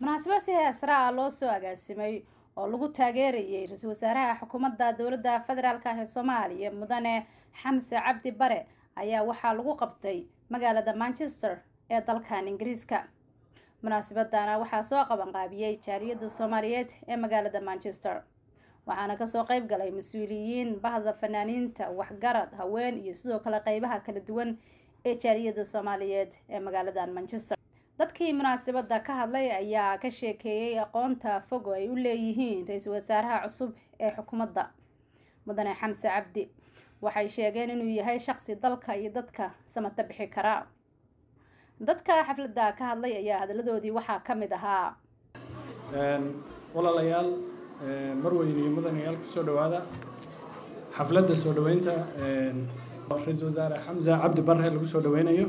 munaasabad si heesra ah loo soo agaasimay oo lagu taageerayay ra-iisul wasaaraha xukuumadda dowladda federaalk ah ee soomaaliya mudane xamse cabdi bare ayaa waxaa lagu qabtay magaalada manchester ee dalkan ingiriiska munaasabadana waxaa soo qabanqaabiyey jaaliyadda soomaaliyeed ee magaalada manchester waxaana kasoo qeyb galay mas-uuliyiin bahda fanaaniinta waxgarad haween iyo sidoo kale qeybaha kala duwan ee jaaliyadda soomaaliyeed ee magaaladan manchester dadkii munaasabada ka hadlay ayaa ka sheekeeyey aqoonta fog oo ay u leeyihiin ra-iisul wasaaraha cusub ee xukuumadda mudane xamse cabdi waxay sheegeen inuu yahay shaqsi dalka iyo dadka samata bixi kara dadka xafladda ka hadlay ayaa hadaladoodii waxaa ka mid ahaa walaalayaal marweyne iyo mudanayaal kusoo dhawaada xafladda soo dhaweynta ra-iisul wasaare xamse cabdi bare lagu soo dhaweynayo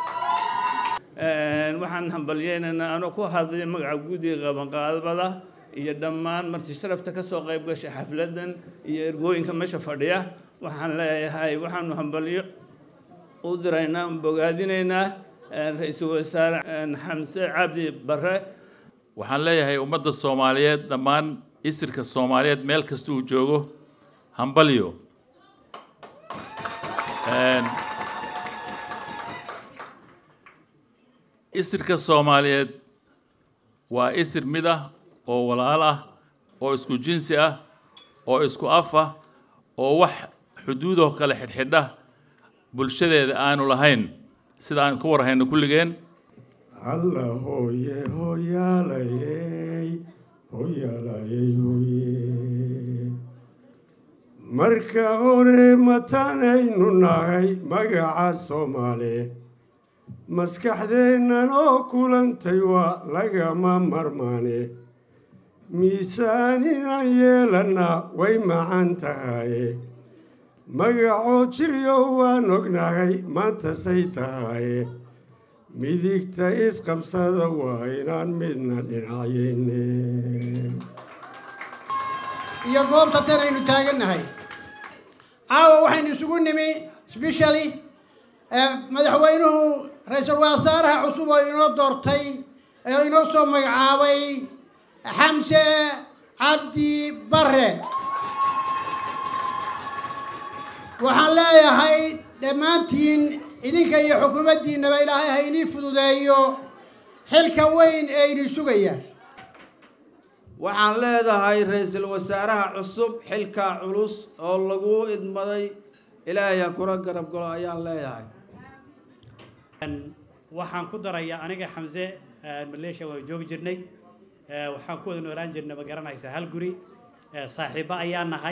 waxaan hambalyeynaynaa anoo ku hadlay magaca guddiga qabanqaadbada iyo dhammaan marti sharafta kasoo qayb gashay xafladan iyo ergooyinka meesha fadhiya waxaan leeyahay waxaanu hambalyo u diraynaa bogaadinaynaa ra-iisul wasaare xamse cabdi bare waxaan leeyahay ummadda soomaaliyeed dhammaan isirka soomaaliyeed meel kasta uu joogo hambalyo isirka soomaaliyeed waa isir mid ah oo walaal ah oo isku jinsi ah oo isku af ah oo wax xuduudoo kale xidhxidha bulshadeeda aanu lahayn sida aan ka warhayno kulligeen alla hooye hooyaalayey hooyaalayey hooye marka hore mataanaynu nahay magaca soomaali maskaxdeennan oo kulantay waa lagama marmaane miisaan inaan yeelannaa way macan tahaye magacoo jiryo waan ognahay maantasay tahaye midigta isqabsada waa inaan midna dhinacayne iyo goobta tan aynu taagannahay caawa waxaynu isugu nimi specially madaxweynuhu ra-iisul wasaaraha cusub oo inoo doortay ee inoo soo magacaabay xamse cabdi bare waxaan leeyahay dhammaantiin idinka iyo xukuumaddiinnaba ilaahay ha inii fududeeyo xilka weyn ee idin sugaya waxaan leedahay ra-iisul wasaaraha cusub xilka culus oo lagu idmaday ilaahay ha kula garab galo ayaan leeyahay waxaan ku darayaa aniga xamse maleeshiya waan joogi jirnay waxaan ku wada noolaan jirnay ma garanaysaa hal guri saaxiibo ayaa nahay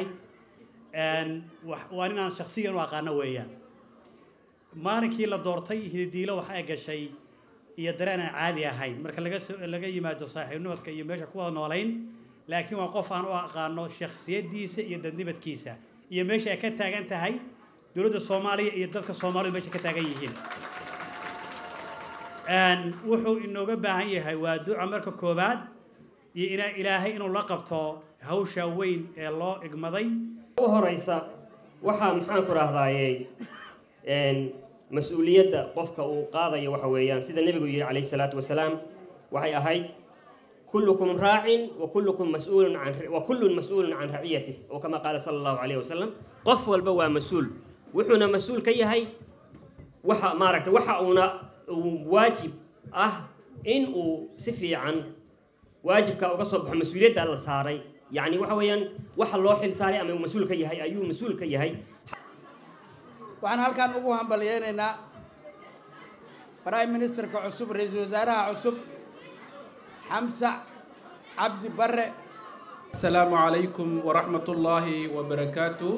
waa inaan shaksiyan u aqaano weeyaan maalinkii la doortay hididiilo waxa ay gashay iyo dareen aan caadi ahayn marka laga soo laga yimaado saaxiibnimadka iyo meesha ku wada noolayn laakiin waa qof aan u aqaano shakhsiyadiisa iyo dadnibadkiisa iyo meesha ay ka taagan tahay dowladda soomaaliya iyo dadka soomaalidu meesha ka taagan yihiin wuxuu inooga baahan yahay waa duca marka koowaad iyo ina ilaahay inuu la qabto hawsha weyn ee loo igmaday u horeysa waxaa maxaan ku rahdaayey mas-uuliyadda qofka uu qaadayo waxa weeyaan sida nebigu yihi calayhi salaatu wasalaam waxay ahayd kullukum raacin wa kullukum mas-uulun can wa kullun mas-uulun can raciyatih oo kama qaala sala allahu calayhi wasalam qof walba waa mas-uul wuxuuna mas-uul ka yahay waxa maaragtay waxa uuna waajib ah in uu si fiican waajibka uga soo baxo mas-uuliyadda la saaray yacni waxa weeyaan waxa loo xil saaray ama uu mas-uul ka yahay ayuu mas-uul ka yahay waxaan halkan ugu hambalyeynaynaa prime ministerka cusub ra-iisul wasaaraha cusub xamse cabdi bare asalaamu calaykum waraxmat ullaahi wabarakaatu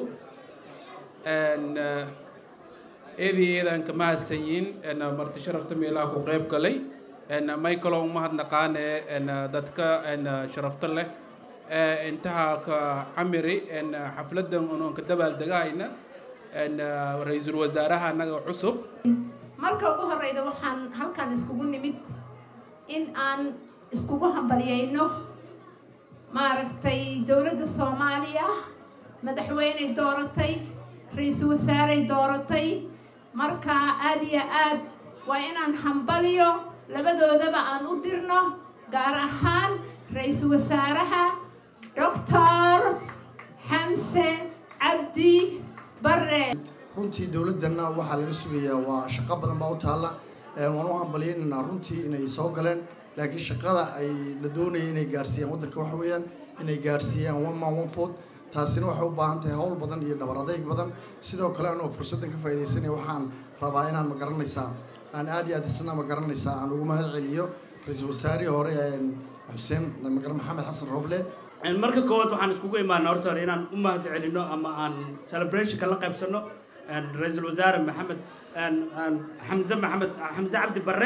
eedii eedaan ka mahadsanyiin marti sharafta meelaha ku qayb galay may kaloo umahadnaqaane dadka sharafta leh intaha ka camiri xafladan unoon ka dabaaldegahayna ra-iisul wasaaraha anaga cusub marka ugu horeyda waxaan halkan iskugu nimid in aan iskugu hambalyeyno maaragtay dowladda soomaaliya madaxweyney dooratay ra-iisul wasaarey dooratay marka aada iyo aad waa inaan hambaliyo labadoodaba aan u dirno gaar ahaan ra-iisul wasaaraha doctor xamse cabdi bare runtii dowladdanna waxaa laga sugayaa waa shaqo badan baa u taalla waan u hambaliyaynaynaa runtii inay soo galeen laakiin shaqada ay la doonaya inay gaarsiiyaan waddanka waxa weeyaan inay gaarsiiyaan one man one food taasina waxay u baahan tahay howl badan iyo dhabar adeyg badan sidoo kale anoo fursaddan ka faa'iidaysanaya waxaan rabaa inaan ma garanaysaa aan aad iyo aad isna ma garanaysaa aan ugu mahad celiyo ra-iisul wasaarihii hore xuseen maxamed xasan roble marka koowaad waxaan iskugu imaanaa horta hore inaan u mahad celino ama aan celebrationka la qaybsano ra-iisul wasaare maxamed xamse maxamed xamse cabdi barre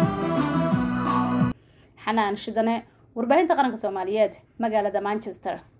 xanaan shidane warbaahinta qaranka soomaaliyeed magaalada manchester